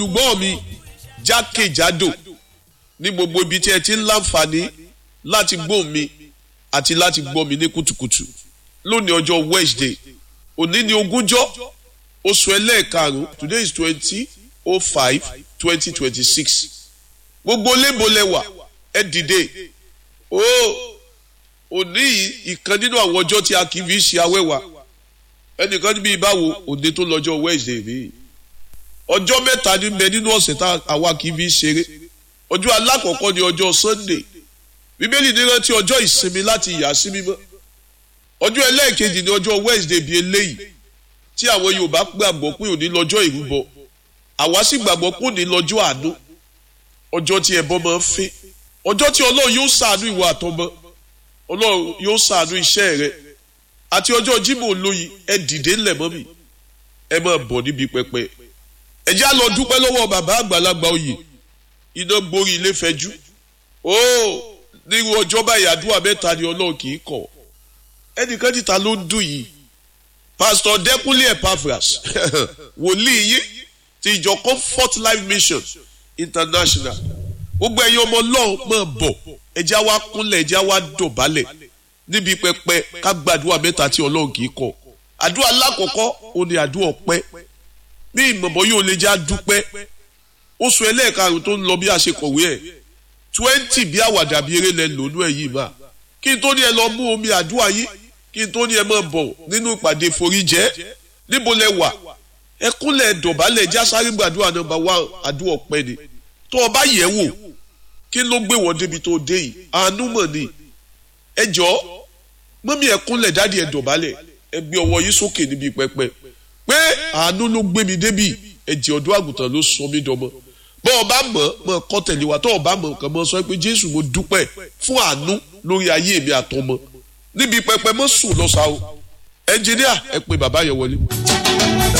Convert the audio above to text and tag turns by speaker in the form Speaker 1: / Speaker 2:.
Speaker 1: olùgbọ́ mi jákèjádò ní gbogbo ibi tí ẹ ti ń láǹfààní láti gbọ́ mi àti láti gbọ́ mi ní kùtùkùtù lónìí ọjọ́ Wednesday òní ni ogúnjọ́ oṣù ẹlẹ́ẹ̀karùn-ún today is twenty oh five twenty twenty six gbogbo lébolẹ̀wà ẹ dìde ó òní ìkan nínú àwọn ọjọ́ tí a kì í fi ṣe awẹ́wà ẹnìkan níbi ìbáwo òde tó lọ́jọ́ Wednesday mi ọjọ́ mẹ́ta ní bẹ nínú ọ̀sẹ̀ tá àwa kì í fi ṣeré ọjọ́ alákọ̀ọ́kọ́ ni ọjọ́ Sunday bíbélì ní rántí ọjọ́ ìsinmi láti yà sí mímọ́ ọjọ́ ẹlẹ́ẹ̀kejì ni ọjọ́ Wednesday bíi eléyìí tí àwọn Yorùbá gbàgbọ́ pé òní lọ́jọ́ ìrúbọ àwa sì gbàgbọ́ pé òní lọ́jọ́ àánú ọjọ́ tí ẹbọ máa ń fẹ́ ọjọ́ tí Ọlọ́run yóò ṣàánú ìwà àtọmọ Ọlọ́run yóò ṣàánú iṣẹ́ rẹ àti ọjọ́ Jímọ̀ olóyin ẹ dìde ńlẹ̀ mọ́ mi ẹ máa bọ̀ níbi pẹpẹ ẹ já lọ dúpẹ́ lọ́wọ́ bàbá àgbàlagbà oyè iná gborí ilé fẹjú ó nírú ọjọ́ báyìí àdúrà mẹ́ta ni Ọlọ́run kì í kọ̀ ẹnìkan níta ló ń dùn yìí Pastor Dẹ́kúnlé Epaphras wòlíì yìí ti ìjọ Comfort Life Mission International gbogbo ẹ̀yin ọmọ Ọlọ́run máa bọ̀ ẹjẹ́ wa kúnlẹ̀ ẹjẹ́ wa dọ̀bálẹ̀ níbi pẹpẹ ká gbàdúrà mẹ́ta tí Ọlọ́run kì í kọ̀ àdúrà alákọ̀ọ́kọ́ ó ní àdúrà ọpẹ́ bí ìmọ̀bọ yóò lè já dúpẹ́ oṣù ẹlẹ́ẹ̀karùn tó ń lọ bí a ṣe kọ̀wé ẹ̀ twenty bí àwàdà bí eré lẹ lónú ẹ̀ yìí mà kí n tó ní ẹ lọ mú omi àdúrà yìí kí n tó ní ẹ máa bọ̀ nínú ìpàdé foríjẹ́ níbo lẹ wà ẹ kúnlẹ̀ dọ̀bálẹ̀ já sáré gbàdúrà nọ́mbà wá àdúrà ọpẹ́ ni tó o bá yẹ̀ wò kí ló gbé wọ́n débi tó dé yìí àánú mọ̀ ni ẹ jọ mọ́mí ẹ kúnlẹ̀ dáàdi ẹ dọ̀bálẹ̀ ẹ gbé ọwọ́ yìí sókè níbi pẹpẹ pé àánú ló gbé mi débi ẹ̀jẹ̀ ọ̀dọ́ àgùntàn ló sọ mí dọmọ bọ́ ọ bá mọ̀ mọ̀ kọ́ tẹ̀lé wa tọ́ ọ bá mọ̀ nǹkan mọ̀ sọ pé Jésù mo dúpẹ́ fún àánú lórí ayé mi àtọmọ níbi pẹpẹ mọ́ sùn lọ́sàá o ẹnjìníà ẹ pé bàbá yẹn wọlé.